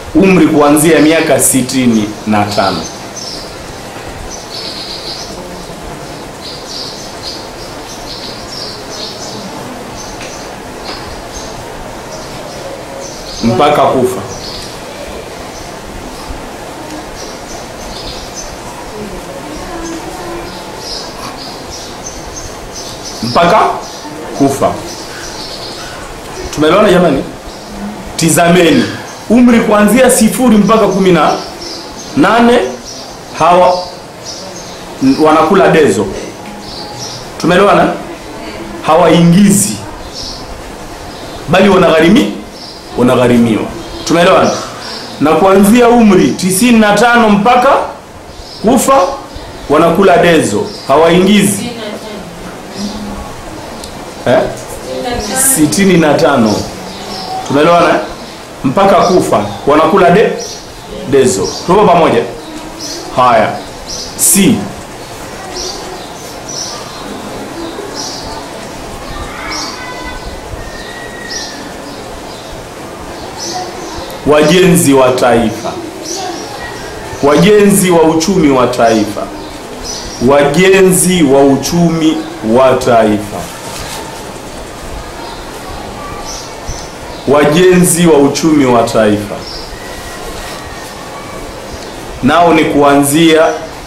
umri kuanzia miaka sitini na tano mpaka kufa mpaka kufa tumeelewana jamani tizameni umri kuanzia sifuri mpaka kumi na nane hawa n- wanakula dezo tumeelewana hawaingizi bali wanagharimi wanagharimiwa tumeelewana na kuanzia umri tisini na tano mpaka kufa wanakula dezo hawaingizi eh? sitini na tano tumeelewana eh? mpaka kufa wanakula de dezo tupo pamoja haya si wajenzi wa taifa wajenzi wa uchumi wa taifa wajenzi wa uchumi wa taifa wajenzi wa uchumi wa taifa nao ni kuanzia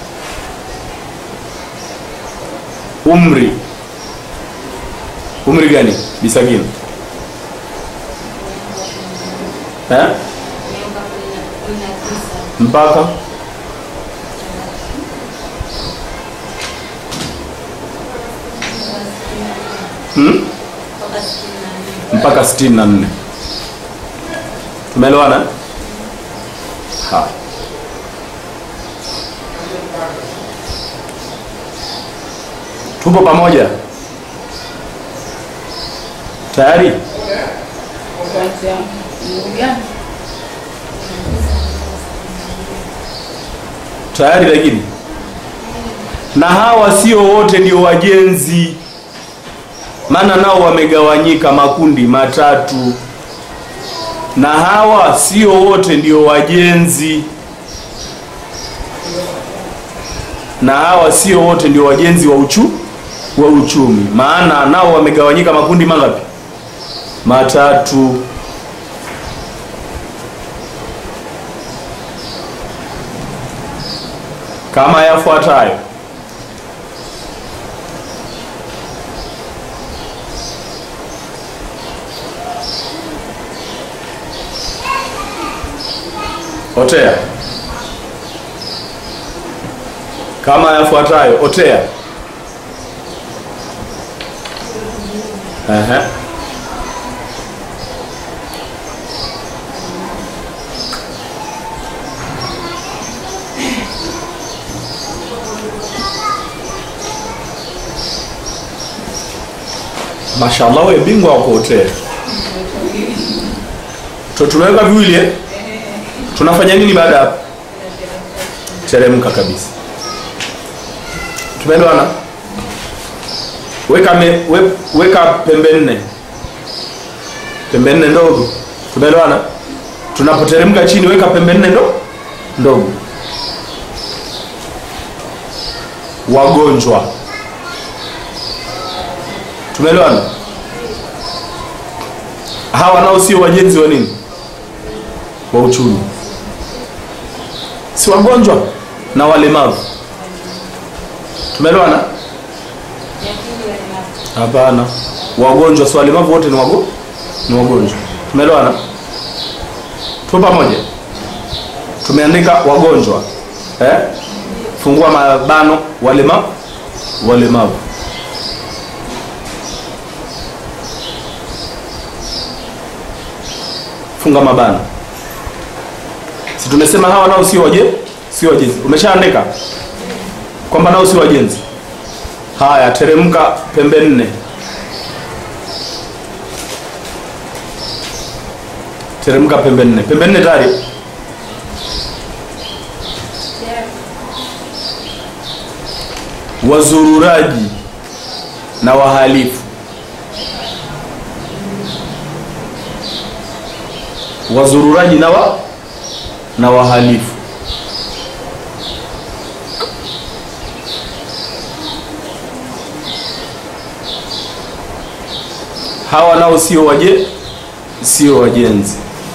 umri umri gani bisagini eh? mpaka hmm? mpaka 64 tumeelewana ha tupo pamoja tayari Kuanzia umri gani? tayari lakini na hawa sio wote ndio wajenzi maana nao wamegawanyika makundi matatu na hawa sio wote ndio wajenzi na hawa sio wote ndio wajenzi wa uchu wa uchumi maana nao wamegawanyika makundi mangapi matatu kama yafuatayo otea kama yafuatayo otea Ehe. mashallah we bingwa wa kuotea to tumeweka viwili eh? tunafanya nini baada ya hapo teremka kabisa tumeelewana weka, me, we, weka pembe nne pembe nne ndogo tumeelewana tunapoteremka chini weka pembe nne ndo ndogo wagonjwa tumeelewana hawa nao sio wajenzi wa nini wa uchumi si wagonjwa na walemavu tumeelewana hapana wagonjwa si walemavu wote ni wago ni wagonjwa tumeelewana tu pamoja tumeandika wagonjwa eh? fungua mabano walemavu walemavu funga mabano si tumesema hawa nao sio waje sio wajenzi umeshaandika kwamba nao sio wajenzi haya teremka pembe nne teremka pembe nne pembe nne tayari wazururaji na wahalifu wazururaji na wa na wahalifu hawa nao sio waje sio wajenzi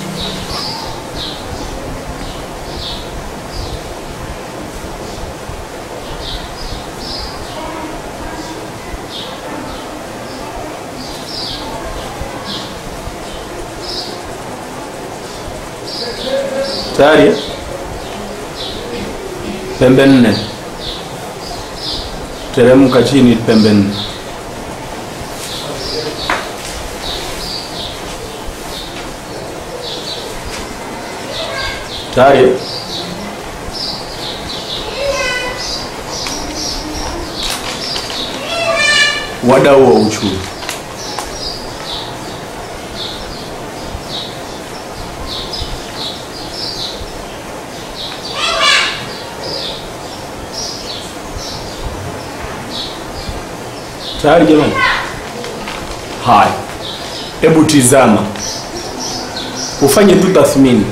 tayari eh? pembe nne teremka chini pembe nne tayari eh? wadau wa uchumi tayari jamani haya hebu tizama ufanye tu tathmini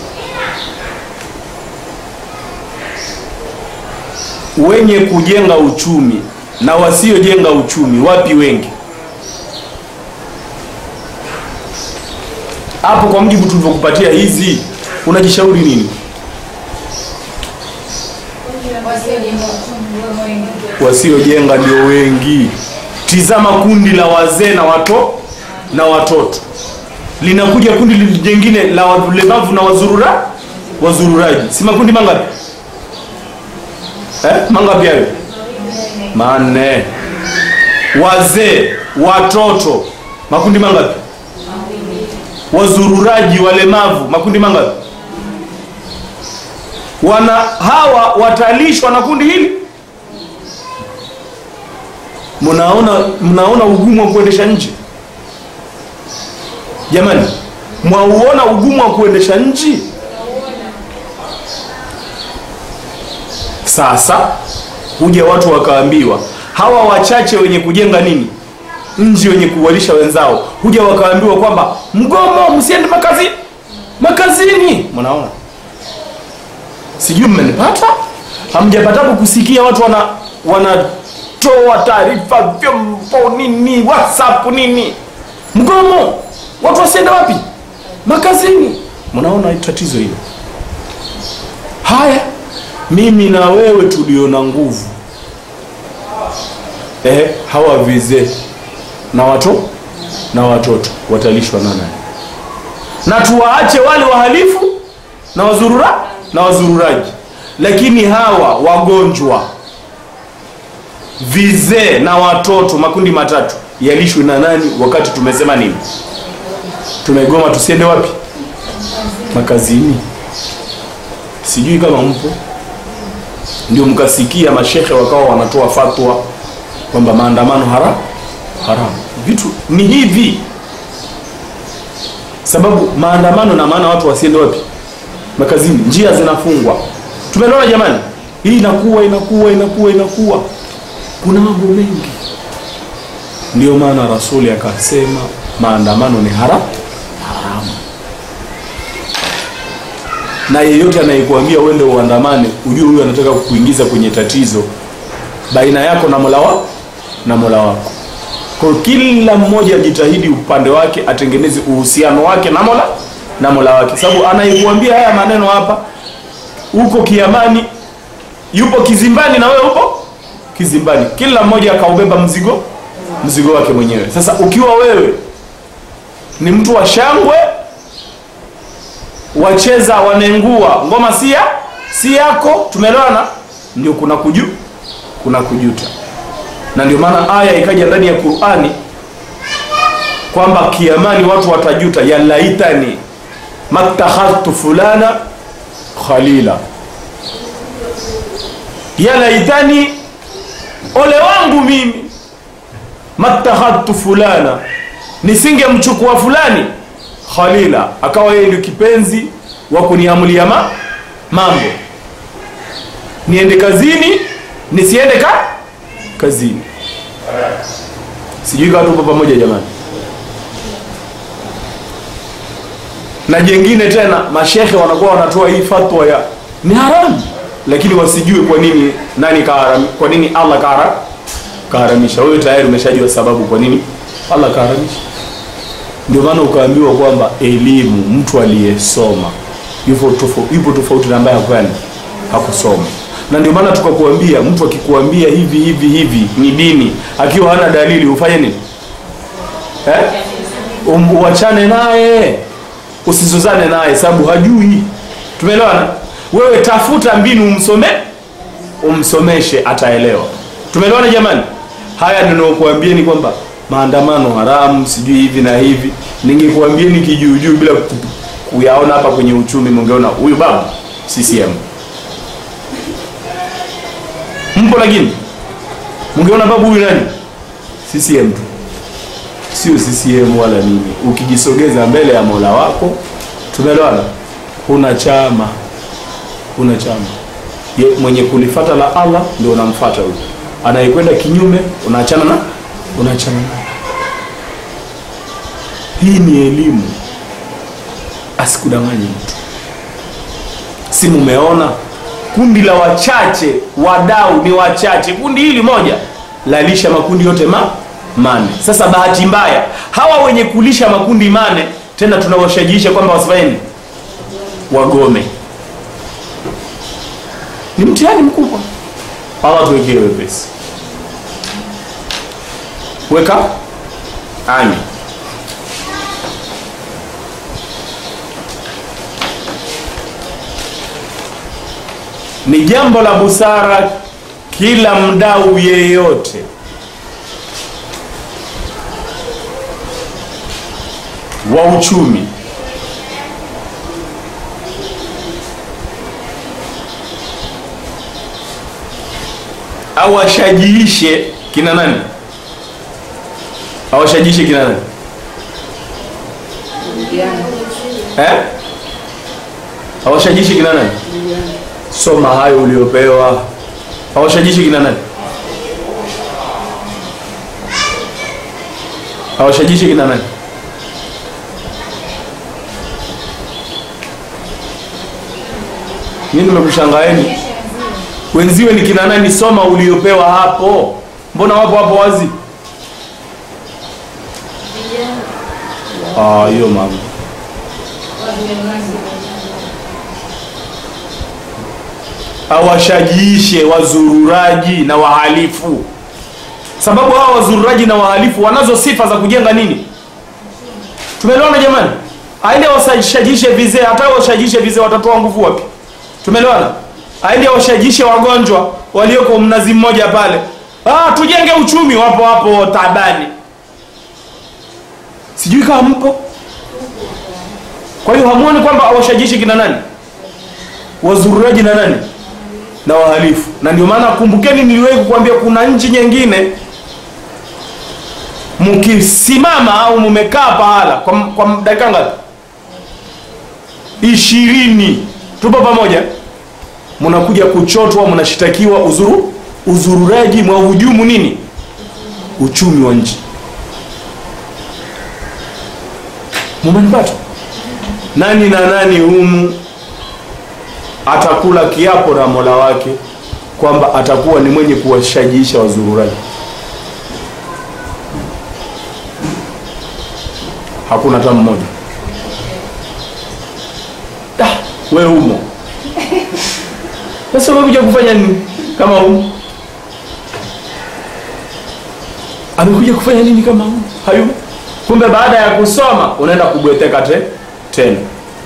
wenye kujenga uchumi na wasiojenga uchumi wapi wengi hapo kwa mjibu tulivyokupatia hizi unajishauri nini wasiojenga ndio wengi tizama kundi la wazee na wato na watoto linakuja kundi jingine la walemavu na wazurura wazururaji si makundi mangapi eh? mangapi hayo manne wazee watoto makundi mangapi wazururaji walemavu makundi mangapi wana hawa watalishwa na kundi hili mnaona mnaona ugumu wa kuendesha nchi jamani mwauona ugumu wa kuendesha nchi sasa huja watu wakaambiwa hawa wachache wenye kujenga nini nchi wenye kuwalisha wenzao huja wakaambiwa kwamba mgomo msiende makazi makazini mnaona sijui mmenipata hamjapatapo kusikia watu wana wanatoa taarifa vyombo nini whatsapp nini mgomo watu wasiende wapi makazini mnaona tatizo hilo haya mimi na wewe tuliona nguvu eh, hawa vizee na watu na watoto watalishwa na nani na tuwaache wale wahalifu na wazurura na wazururaji lakini hawa wagonjwa vizee na watoto makundi matatu yalishwe na nani wakati tumesema nini tumegoma tusiende wapi makazini sijui kama mpo ndio mkasikia mashekhe wakawa wanatoa fatwa kwamba maandamano hara haramu vitu ni hivi sababu maandamano na maana watu wasiende wapi makazini njia zinafungwa tumeelewana jamani hii inakuwa inakuwa inakuwa inakuwa kuna mambo mengi ndio maana rasuli akasema maandamano ni hara haramu na yeyote anayekuambia uende uandamane ujue huyo anataka kukuingiza kwenye tatizo baina yako na mola wa na mola wako kwa hiyo kila mmoja ajitahidi upande wake atengeneze uhusiano wake na mola na mola wake sababu anayekuambia haya maneno hapa uko kiamani yupo kizimbani na wewe upo kizimbani kila mmoja akaubeba mzigo mzigo wake mwenyewe sasa ukiwa wewe ni mtu wa shangwe wacheza wanengua ngoma sia si yako tumeelewana ndio kuna kuju kuna kujuta na ndio maana aya ikaja ndani ya qurani kwamba kiamani watu watajuta ya laitani mattakhadhtu fulana khalila ya laitani ole wangu mimi mattakhadhtu fulana nisingemchukua fulani khalila akawa yeye ndio kipenzi wa kuniamulia ma, mambo niende kazini nisiende ka kazini sijui kama tupo pamoja jamani na jengine tena mashehe wanakuwa wanatoa hii fatwa ya ni haramu lakini wasijue kwa nini nani kaharam, kwa nini allah kahara, kaharamisha wewe tayari umeshajua sababu kwa nini allah kaharamisha ndio maana ukaambiwa kwamba elimu mtu aliyesoma yupo tofauti, yupo tofauti na ambaye hakufanya hakusoma na ndio maana tukakuambia mtu akikuambia hivi hivi hivi ni dini akiwa hana dalili ufanye nini eh? um, uachane naye usizozane naye sababu hajui tumeelewana wewe tafuta mbinu umsome umsomeshe ataelewa tumeelewana jamani haya ninaokuambieni kwamba maandamano haramu sijui hivi na hivi ningekuambieni kijuujuu bila ku- kuyaona hapa kwenye uchumi mungeona huyu baba CCM mpo lakini mungeona babu huyu nani CCM tu sio CCM wala nini ukijisogeza mbele ya Mola wako tumeelewana huna chama huna chama Ye, mwenye kulifata la Allah ndio unamfata huyo anayekwenda kinyume unaachana na unaachana naye hii ni elimu asikudanganye mtu si mumeona kundi la wachache wadau ni wachache kundi hili moja lalisha makundi yote ma mane sasa bahati mbaya hawa wenye kulisha makundi mane tena tunawashajiisha kwamba wasifanye nini wagome ni mtihani mkubwa allah tuwekee wepesi weka amin ni jambo la busara kila mdau yeyote wa uchumi awashajiishe kina nani awashajiishe kina nani Vijana, eh? awashajiishe kina nani vijana. soma hayo uliopewa awashajishi kina nani awashajishi kina nani nini nimekushangaeni wenziwe ni kina nani soma uliopewa hapo mbona wapo hapo wazi Ah, hiyo mambo awashajiishe wazururaji na wahalifu sababu hawa wazururaji na wahalifu wanazo sifa za kujenga nini tumeelewana jamani aende washajiishe vizee hata washajiishe vizee watatoa nguvu wapi tumeelewana aende washajiishe wagonjwa walioko mnazi mmoja pale ah, tujenge uchumi wapo hapo tabani sijui kama mpo kwa hiyo hamuoni kwamba washajiishe kina nani wazururaji na nani na wahalifu na ndio maana kumbukeni niliwahi kukuambia kuna nchi nyingine mkisimama au mmekaa pahala kwa, kwa dakika ngapi ishirini tupo pamoja mnakuja kuchotwa mnashitakiwa uzuru uzururaji mwa hujumu nini uchumi wa nchi mumenipata nani na nani humu atakula kiapo na mola wake kwamba atakuwa ni mwenye kuwashajiisha wazururaji hakuna hata mmoja Da, we humo sasa umekuja kufanya nini kama humo amekuja kufanya nini kama humo hayumo kumbe baada ya kusoma unaenda kubweteka te, tena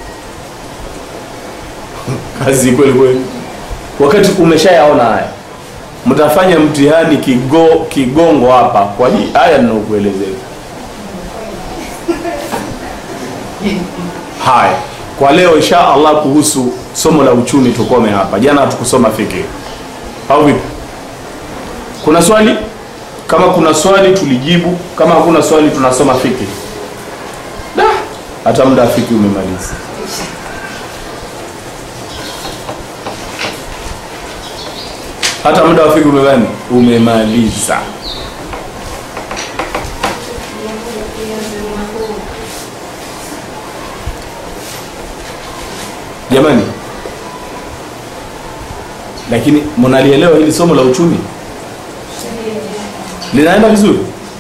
kazi kweli kweli wakati umeshayaona haya mtafanya mtihani kigo, kigongo hapa kwa hii haya ninaokuelezea haya kwa leo insha allah kuhusu somo la uchumi tukome hapa jana hatukusoma fikiri au vipi kuna swali kama kuna swali tulijibu kama hakuna swali tunasoma fikiri da hata muda wa fikiri umemaliza hata muda wa fikiri umemani umemaliza jamani lakini mnalielewa hili somo la uchumi linaenda vizuri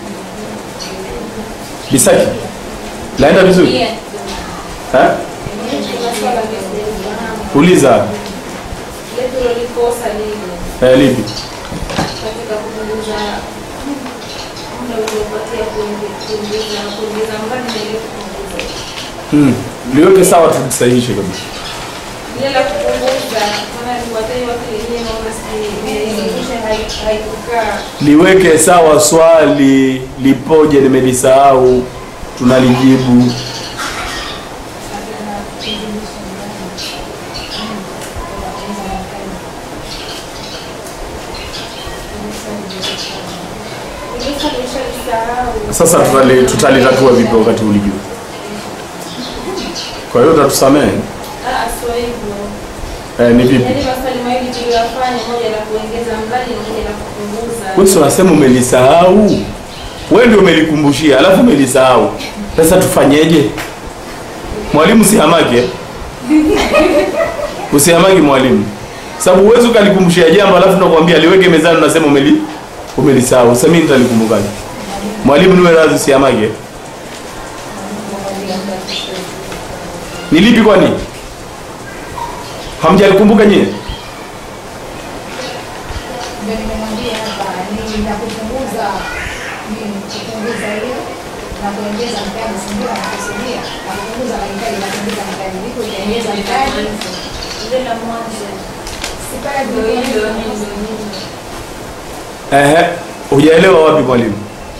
bisaki linaenda vizuri Pia, eh? masuala ya uliza letu lilikosa lile eh, lipi katika kupunguza muda uliopatia kuingi- kuingiza kuingiza mradi na ile kupunguza hmm. liweke sawa tulisahihishe kabisa ile la kupunguza maana niwatai watu wenyewe naona sijui haikukaa liweke sawa swali lipoje nimelisahau tunalijibu sasa tutali- tutalitatua vipi wakati ulijua kwa hiyo utatusamehe sio hivyo eh, ni vipi yaani maswali mawili tuliyofanya moja la kuongeza mradi na moja la kupunguza wewe si unasema umelisahau wewe ndio umelikumbushia alafu umelisahau sasa tufanyeje mwalimu sihamake usihamaki mwalimu sababu huwezi ukalikumbushia jambo alafu nakwambia liweke mezani unasema umeli umelisahau sasa mimi nitalikumbukaje mwalimu niwe radhi usihamake ni lipi kwani hamjalikumbuka nyie ndio nimemwambia hapa ni na kupunguza nini kupunguza hiyo na kuongeza mtaji si ndio anakusudia na kupunguza mahitaji na kuongeza mtaji liko itaongeza mtaji ile la mwanzo si pale ndio hivyo tulipoanza hivyo hivyo ehe hujaelewa wapi mwalimu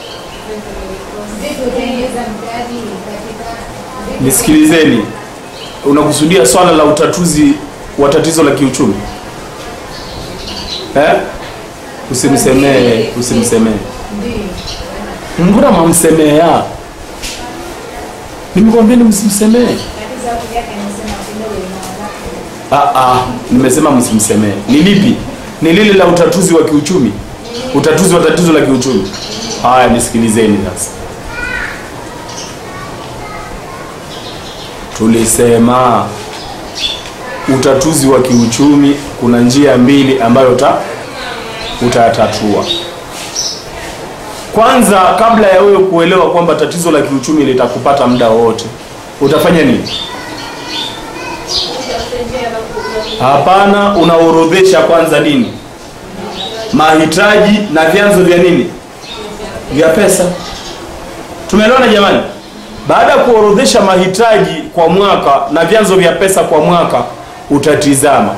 vipi utaongeza mtaji katika vipi- nisikilizeni unakusudia swala la utatuzi wa tatizo la kiuchumi eh? usimsemee usimsemee ndio mbona mamsemea nimekwambieni msimsemee tatizo hapo yake anasema kidogo inaona ah, ah, nimesema msimsemee ni lipi ni lile la utatuzi wa kiuchumi utatuzi wa tatizo la kiuchumi haya nisikilizeni sasa tulisema utatuzi wa kiuchumi kuna njia mbili ambayo uta utayatatua kwanza kabla ya wewe kuelewa kwamba tatizo la kiuchumi litakupata muda wowote utafanya nini hapana unaorodhesha kwanza nini mahitaji na vyanzo vya nini vya pesa tumeelewana jamani baada ya kuorodhesha mahitaji kwa mwaka na vyanzo vya pesa kwa mwaka utatizama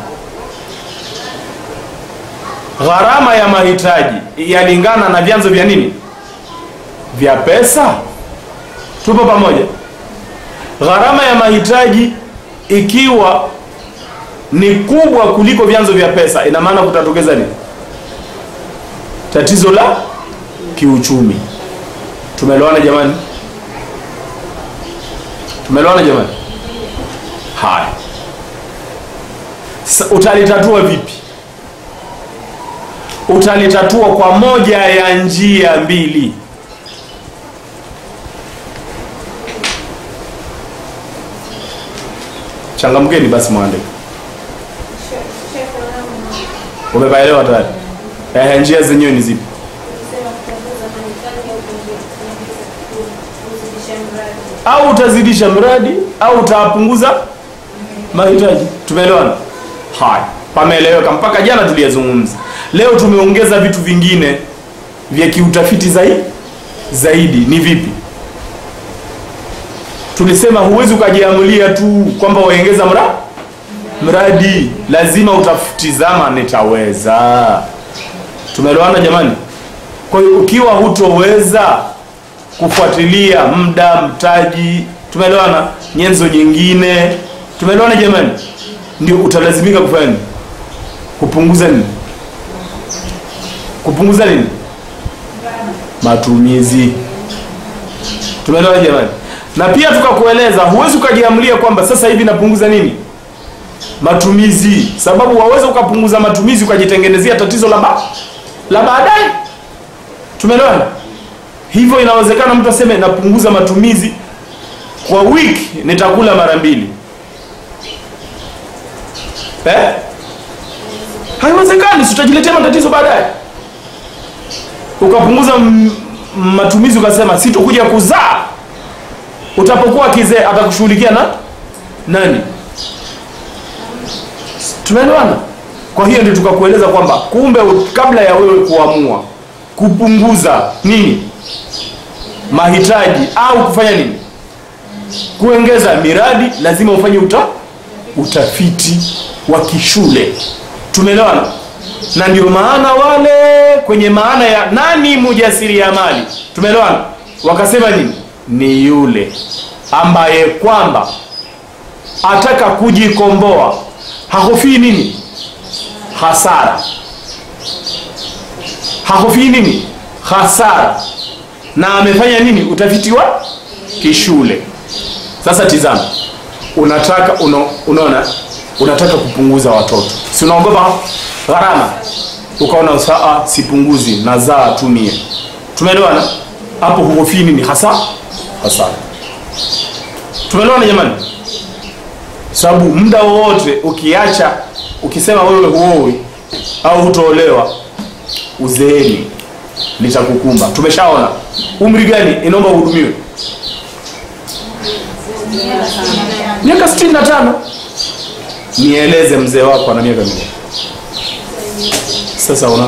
gharama ya mahitaji yalingana na vyanzo vya nini vya pesa tupo pamoja gharama ya mahitaji ikiwa ni kubwa kuliko vyanzo vya pesa ina maana kutatokeza nini tatizo la kiuchumi tumeelewana jamani tumeelewana jamani haya Sa- utalitatua vipi utalitatua kwa moja ya njia mbili changamkeni basi mwandike umepaelewa tayari eh, njia zenyewe ni zipi au utazidisha mradi au utapunguza mahitaji tumeelewana haya pameeleweka mpaka jana tuliyazungumza leo tumeongeza vitu vingine vya kiutafiti zaidi zaidi ni vipi tulisema huwezi ukajiamulia tu kwamba waongeza mra mradi lazima utafutizama nitaweza tumeelewana jamani kwa hiyo ukiwa hutoweza kufuatilia muda mtaji tumeelewana nyenzo nyingine tumeelewana jamani ndio utalazimika kufanya nini kupunguza nini kupunguza nini matumizi tumeelewana jamani na pia tukakueleza huwezi ukajiamulia kwamba sasa hivi napunguza nini matumizi sababu waweza ukapunguza matumizi ukajitengenezea tatizo la ba la baadaye tumeelewana hivyo inawezekana mtu aseme napunguza matumizi kwa wiki nitakula mara mbili eh? haiwezekani si utajiletea matatizo baadaye ukapunguza m- matumizi ukasema sitokuja kuzaa utapokuwa kizee atakushughulikia na nani tumeelewana kwa hiyo ndio tukakueleza kwamba kumbe u- kabla ya wewe kuamua kupunguza nini mahitaji au kufanya nini kuongeza miradi lazima ufanye uta, utafiti wa kishule tumeelewana na ndio maana wale kwenye maana ya nani mujasiriamali tumeelewana wakasema nini ni yule ambaye kwamba ataka kujikomboa hahofii nini hasara hahofii nini hasara na amefanya nini utafiti wa kishule sasa tizama unataka uno, unaona unataka kupunguza watoto si unaogopa gharama ukaona saa sipunguzi nazaa tumie tumeelewana hapo huhofii nini hasa hasara tumeelewana jamani sababu muda wowote ukiacha ukisema wewe huowi au hutoolewa uzeeni litakukumba tumeshaona umri gani inaomba uhudumiwe miaka 65 nieleze mzee wako ana miaka mingapi sasa una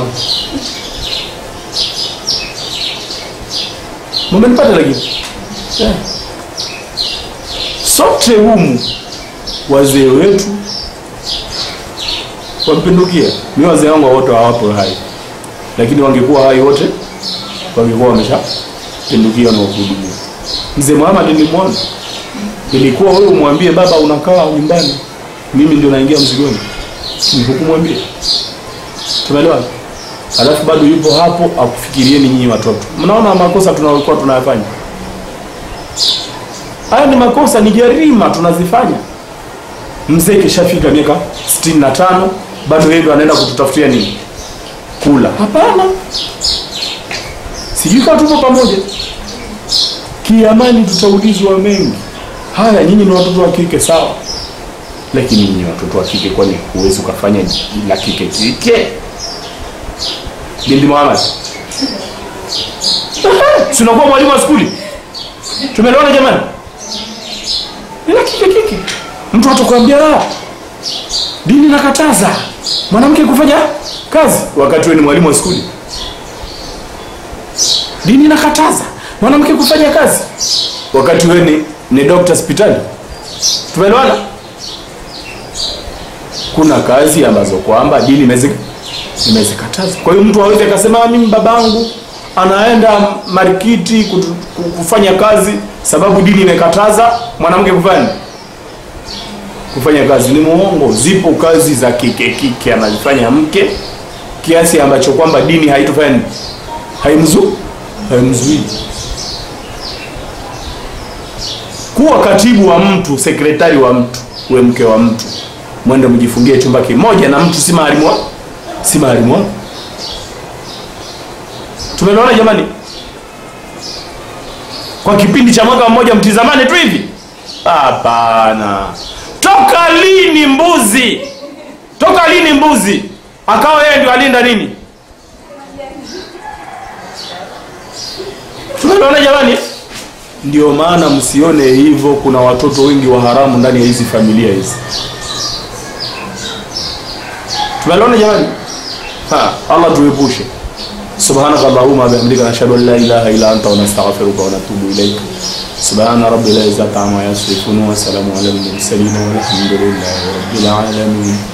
mumenipata lakini yeah. sote humu wazee wetu wampindukia mi wazee wangu wote hawapo hai lakini wangekuwa hai wote wangekuwa wameshapindukiwa na kuhudumia mzee Muhammad nilimwona ilikuwa wewe umwambie baba unakaa nyumbani mimi ndio naingia mzigoni nikukumwambia tumeelewa alafu bado yupo hapo akufikirieni nyinyi watoto mnaona makosa tunayokuwa tunayafanya haya ni makosa ni jarima tunazifanya mzee kishafika miaka 65 bado yeye ndo anaenda kututafutia nini kula hapana sijui kama tupo pamoja kiamani tutaulizwa mengi haya nyinyi ni watoto wa kike sawa lakini nyinyi watoto wa kike kwani huwezi ukafanya la kike kike binti Muhammad si unakuwa mwalimu wa skuli tumeelewana jamani ni la kike kike mtu atakwambia "Ah, dini nakataza mwanamke kufanya kazi wakati wewe ni mwalimu wa skuli dini nakataza mwanamke kufanya kazi wakati wewe ni, ni dokta hospitali tumeelewana kuna kazi ambazo kwamba dini imezi- imezikataza kwa hiyo mtu aweze akasema "Ah, mimi babangu anaenda marikiti kutu- ku- kufanya kazi sababu dini imekataza mwanamke kufanya kufanya kazi ni muongo zipo kazi za kike kike anazifanya mke kiasi ambacho kwamba dini haitofanya nini? haimzu haimzuii kuwa katibu wa mtu sekretari wa mtu uwe mke wa mtu mwende mjifungie chumba kimoja na mtu si mahalimu wa si mahalimu wako tumeelewana jamani kwa kipindi cha mwaka mmoja mtizamane tu hivi hapana toka lini mbuzi toka lini mbuzi akawa yeye ndio alinda nini tumeelewana jamani ndio maana msione hivyo kuna watoto wengi wa haramu ndani ya hizi familia hizi tumeelewana jamani ha allah tuepushe subhanaka allahumma bihamdika nashhadu an la ilaha illa anta wa nastaghfiruka wa natubu ilayk subhana rabbil izzati amma yasifun wa salamun ala al mursalin walhamdulillahi rabbil alamin